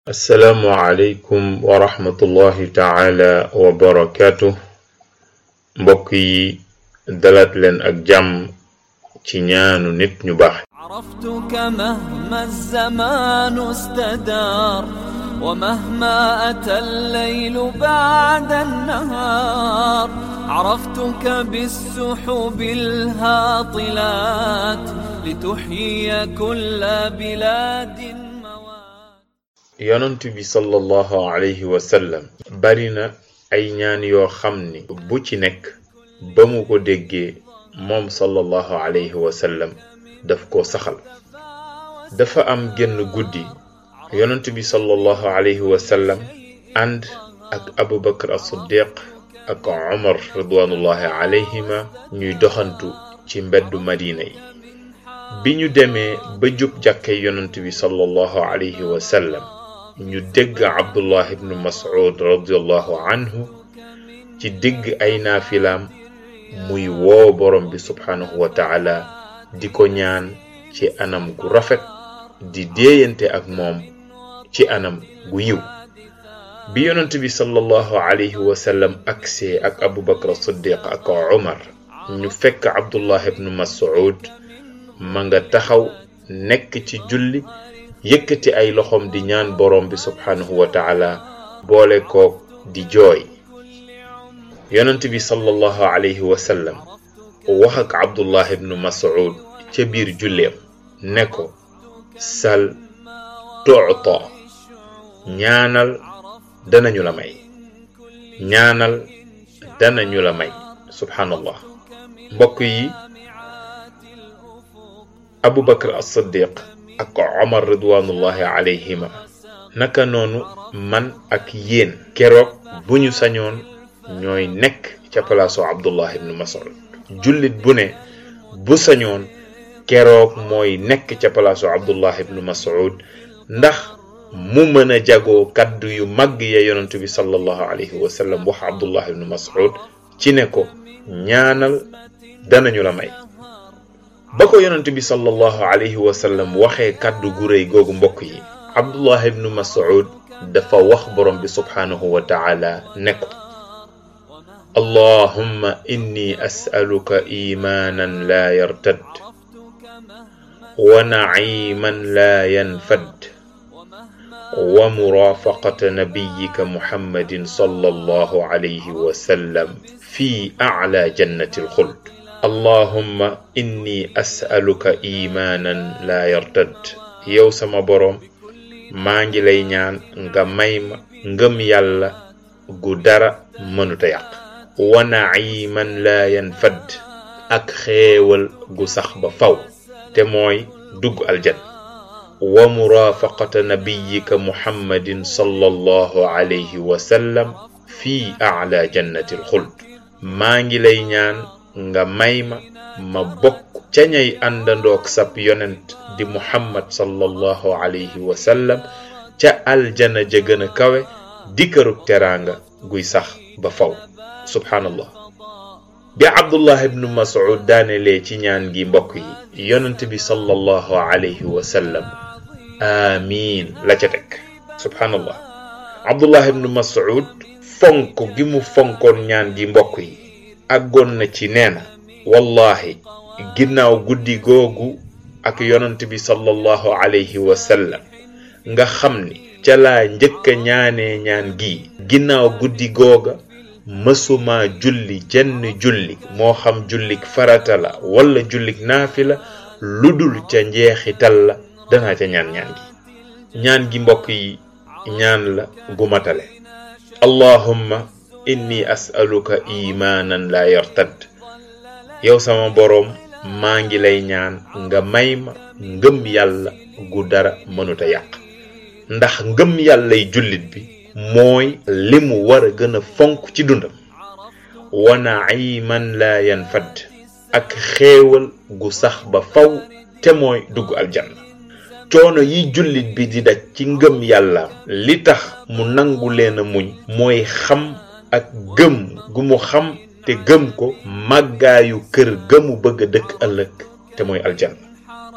assalaamu aleykum wa rahmatullahi taala wa barakaatu mbokk yi dalaat leen ak jàmm ci ñaanu nit ñu baax عرفتك مهما الزمان استدار ومهما أتى الليل بعد النهار عرفتك بالسحب الهاطلات لتحيي كل بلاد موات yonent bi sallallahu alayhi wa sallam bari na ay ñaan yoo xam ni bu ci nekk ba mu ko déggee moom sallallahu alayhi wa sallam daf ko saxal dafa am genn guddi yonent bi sallallahu alayhi wa sallam ànd ak abu bakar as-siddiq ak omar ridwanullahi alayhima ñuy doxantu ci mbeddu madina yi bi ñu demee ba jub jàkke yonent bi sallallahu alayhi wa sallam ñu dégg abdullah ibnu mas'ud radiallahu anhu ci digg ay naafilaam muy woo borom bi subhanahu wa taala di ko ñaan ci anam gu rafet di déeyante ak moom ci anam gu yiw bi yonent bi sallallahu alayhi wa sallam agsee ak abubakar siddiq ak umar ñu fekk abdullah ibnu mas'ud ma nga taxaw nekk ci julli yëkkati ay loxoom di ñaan borom bi subhanahu wa taala boole ko di jooy yonent bi sallallahu alayhi wa sallam wax ak abdullah ibnu mas'ud ca biir julleem ne ko sal tuuta ñaanal danañu la may ñaanal danañu la may subhanallah mbokk yi abu bakar as-siddiq ak omar ridwanullahi alayhima naka noonu man ak yéen keroog bu ñu sañoon ñooy nekk ca palaasu abdullah ibnu mas'ud jullit bu ne bu sañoon keroog mooy nekk ca palaasu abdullah ibnu mas'ud ndax mu mën a jagoo kaddu yu màgg ya yonent bi sallallahu alayhi wa sallam wax abdullah ibnu mas'ud ci ne ko ñaanal danañu la may ba ko yonent bi sallallahu alayhi wa sallam waxee kaddu gu rëy googu mbokk yi abdullah ibnu mas'ud dafa wax borom bi subhanahu wa taala ne ko allahumma inni as'aluka imanan la yartad wa naciman la yanfad wa murafaqata nabiyika muhammadin sallallahu alayhi wa sallam fi a'la jannati alxuld allahumma inni as'aluka imaanan laa yartad yow sama boroom maa ngi lay ñaan nga may ma ngëm yàlla gu dara mënuta yàq wa naciman laa yanfad ak xéewal gu sax ba faw te mooy dugg aljan wa murafaqata nabiyika muhammadin sallallahu alayhi wa sallam fi a'la jannati alxuld maa ngi lay ñaan nga may ma ma bokk ca ñay àndandoog sab yonent di muhammad sallallahu alayhi wa sallam ca aljana ja gën a kawe di kërug teraanga guy sax ba faw subhanallah bi abdullah ibnu mas'ud daanelee ci ñaan gi mbokk yi yonent bi sallallahu alayhi wa sallam amiin la ca teg subhanallah abdullah ibnu mas'ud fonk gi mu fonkoon ñaan gi mbokk yi àggoon na ci nee na wallahi ginnaaw guddi googu ak yonent bi sallallahu alayhi wa sallam nga xam ni ca laa njëkk a ñaanee ñaan gi ginnaaw guddi googa mësuma julli jenn julli moo xam jullik farata la wala jullik naafila lu dul ca njeexital la danaa ca ñaan ñaan gi ñaan gi mbokk yi ñaan la gu matale allahumma inni as'aluka imaanan la yartad yow sama boroom maa ngi lay ñaan nga may ma ngëm yàlla gu dara mënuta yàq ndax ngëm yàllay jullit bi mooy li mu war a gën a fonk ci dundam wa naciman la yanfad ak xéewal gu sax ba faw te mooy dugg aljanna coono yi jullit bi di daj ci ngëm yàlla li tax mu nangu leen a muñ mooy xam ak gëm gu mu xam te gëm ko màggaayu kër gëmu bëgg a dëkk ëllëg te mooy aljanna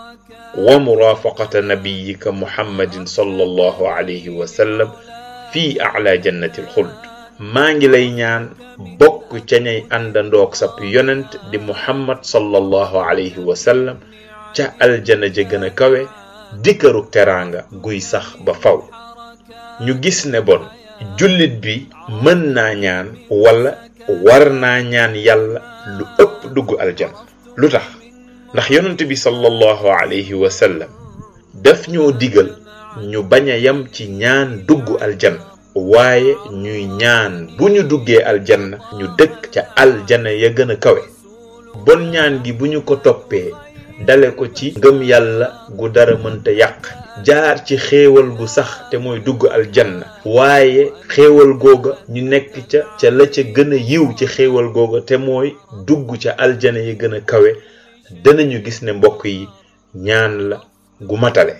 wa murafaqata nabiyika muhammadin sallallahu alayhi wa sallam fii ala jannati alxuld maa ngi lay ñaan bokk ca ñay àndandoog sab yonent di muhammad sallallahu alayhi wa sallam ca aljana ja gën a kawe dikkaru teraanga guy sax ba faw ñu gis ne bon jullit bi mën naa ñaan wala war naa ñaan yàlla lu ëpp dugg aljan lu tax ndax yonent bi sallallahu alayhi wa sallam daf ñoo digal ñu bañ a yam ci ñaan dugg aljan waaye ñuy ñaan bu ñu duggee aljanna ñu dëkk ca aljana ya gën a kawe bon ñaan gi bu ñu ko toppee dale ko ci ngëm yàlla gu dara mënta yàq jaar ci xéewal gu sax te mooy dugg aljanna waaye xéewal googa ñu nekk ca ca la ca gën a yiw ci xéewal googa te mooy dugg ca aljana yi gën a kawe danañu gis ne mbokk yi ñaan la gu matale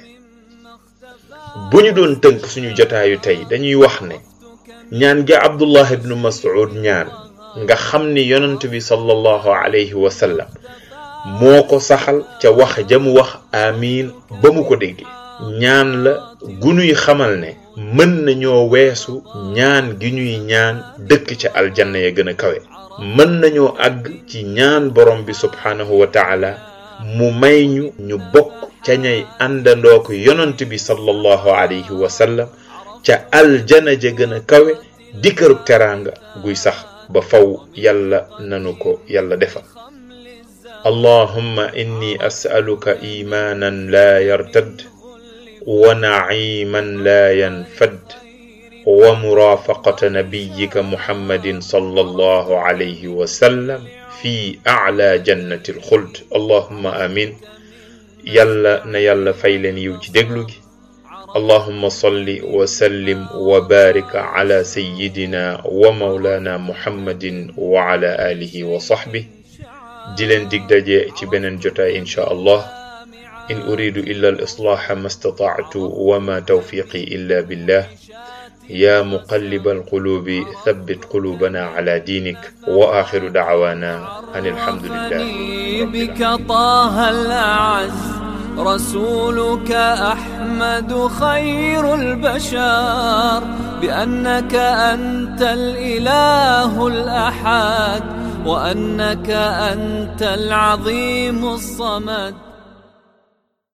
bu ñu doon tënk suñu jotaayu tey dañuy wax ne ñaan gi abdullah ibnu mas'ud ñaan nga xam ni yonent bi sallallahu alayhi wa sallam moo ko saxal ca wax ja mu wax amiin ba mu ko déggee ñaan la gu ñuy xamal ne mën nañoo weesu ñaan gi ñuy ñaan dëkk ca aljanna ya gën a kawe mën nañoo àgg ci ñaan borom bi subhaanahu wa taala mu may ñu ñu bokk ca ñay àndandoo ko yonent bi sallallahu alayhi wa sallam ca aljana ja gën a kawe di kërub teraanga guy sax ba faw yàlla nanu ko yàlla defal allahumma inni as'aluka imanan la yartad wa naciman la yanfad wa murafaqata nabiyika muhammadin sallallahu alayhi wa sallam fi a'la jannati alxuld allahumma amin yàlla na yàlla fay leen yiw ci déglu gi اللهم صل وسلم وبارك على سيدنا ومولانا محمد وعلى آله وصحبه دلن ديك داجي ci benen jotaay insha Allah إن أريد إلا الإصلاح ما استطعت وما توفيقي إلا بالله يا مقلب القلوب ثبت قلوبنا على دينك وآخر دعوانا أن الحمد لله رب بك طه الأعز رسولك أحمد خير البشر بأنك أنت الإله الأحد وأنك أنت العظيم الصمد